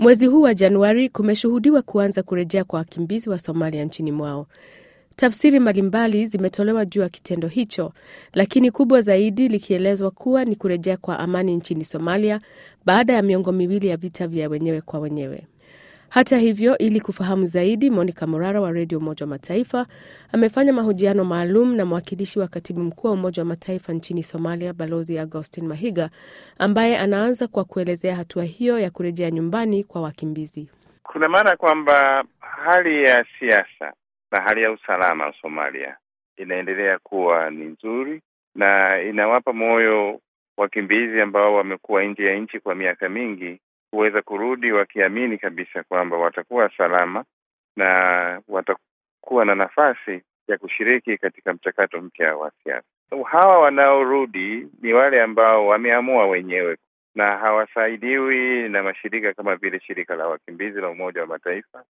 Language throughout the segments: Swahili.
Mwezi huu wa Januari kumeshuhudiwa kuanza kurejea kwa wakimbizi wa Somalia nchini mwao. Tafsiri mbalimbali zimetolewa juu ya kitendo hicho, lakini kubwa zaidi likielezwa kuwa ni kurejea kwa amani nchini Somalia baada ya miongo miwili ya vita vya wenyewe kwa wenyewe. Hata hivyo, ili kufahamu zaidi, Monica Morara wa redio Umoja wa Mataifa amefanya mahojiano maalum na mwakilishi wa katibu mkuu wa Umoja wa Mataifa nchini Somalia, Balozi Augustin Mahiga, ambaye anaanza kwa kuelezea hatua hiyo ya kurejea nyumbani kwa wakimbizi. Kuna maana kwamba hali ya siasa na hali ya usalama wa Somalia inaendelea kuwa ni nzuri na inawapa moyo wakimbizi ambao wamekuwa nje ya nchi kwa miaka mingi kuweza kurudi wakiamini kabisa kwamba watakuwa salama na watakuwa na nafasi ya kushiriki katika mchakato mpya wa siasa. Hawa wanaorudi ni wale ambao wameamua wenyewe na hawasaidiwi na mashirika kama vile shirika la wakimbizi la Umoja wa Mataifa.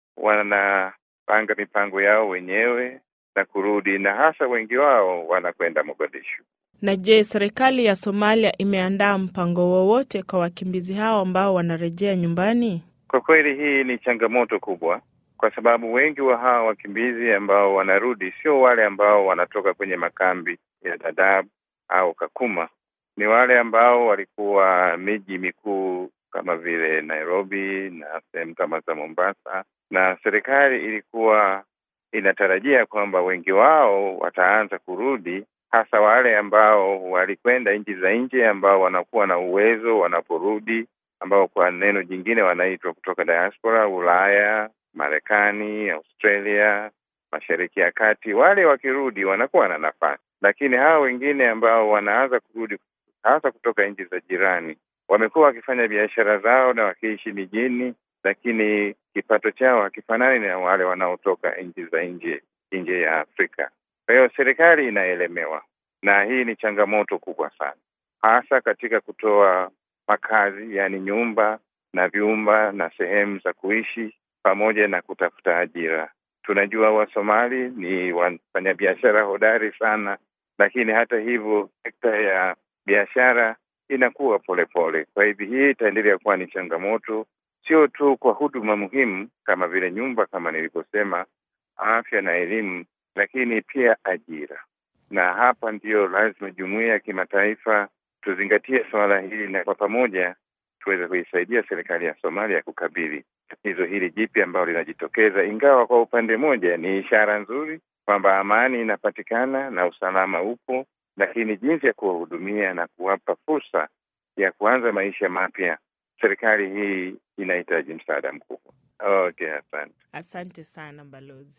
Wanapanga mipango yao wenyewe na kurudi, na hasa wengi wao wanakwenda Mogadishu. Na je, serikali ya Somalia imeandaa mpango wowote kwa wakimbizi hao ambao wanarejea nyumbani? Kwa kweli hii ni changamoto kubwa, kwa sababu wengi wa hawa wakimbizi ambao wanarudi sio wale ambao wanatoka kwenye makambi ya Dadaab au Kakuma. Ni wale ambao walikuwa miji mikuu kama vile Nairobi na sehemu kama za Mombasa, na serikali ilikuwa inatarajia kwamba wengi wao wataanza kurudi hasa wale ambao walikwenda nchi za nje ambao wanakuwa na uwezo wanaporudi, ambao kwa neno jingine wanaitwa kutoka diaspora, Ulaya, Marekani, Australia, Mashariki ya Kati. Wale wakirudi wanakuwa na nafasi, lakini hawa wengine ambao wanaanza kurudi hasa kutoka nchi za jirani, wamekuwa wakifanya biashara zao na wakiishi mijini, lakini kipato chao hakifanani na wale wanaotoka nchi za nje nje ya Afrika. Kwa hiyo serikali inaelemewa, na hii ni changamoto kubwa sana, hasa katika kutoa makazi, yaani nyumba na vyumba na sehemu za kuishi pamoja na kutafuta ajira. Tunajua Wasomali ni wafanyabiashara hodari sana, lakini hata hivyo sekta ya biashara inakuwa polepole. Kwa hivyo hii itaendelea kuwa ni changamoto, sio tu kwa huduma muhimu kama vile nyumba, kama nilivyosema, afya na elimu lakini pia ajira. Na hapa ndiyo lazima jumuiya ya kimataifa tuzingatie suala hili, na kwa pamoja tuweze kuisaidia serikali ya Somalia kukabili tatizo hili jipya ambalo linajitokeza, ingawa kwa upande mmoja ni ishara nzuri kwamba amani inapatikana na usalama upo, lakini jinsi ya kuwahudumia na kuwapa fursa ya kuanza maisha mapya, serikali hii inahitaji msaada mkubwa. Okay, asante. Asante sana balozi.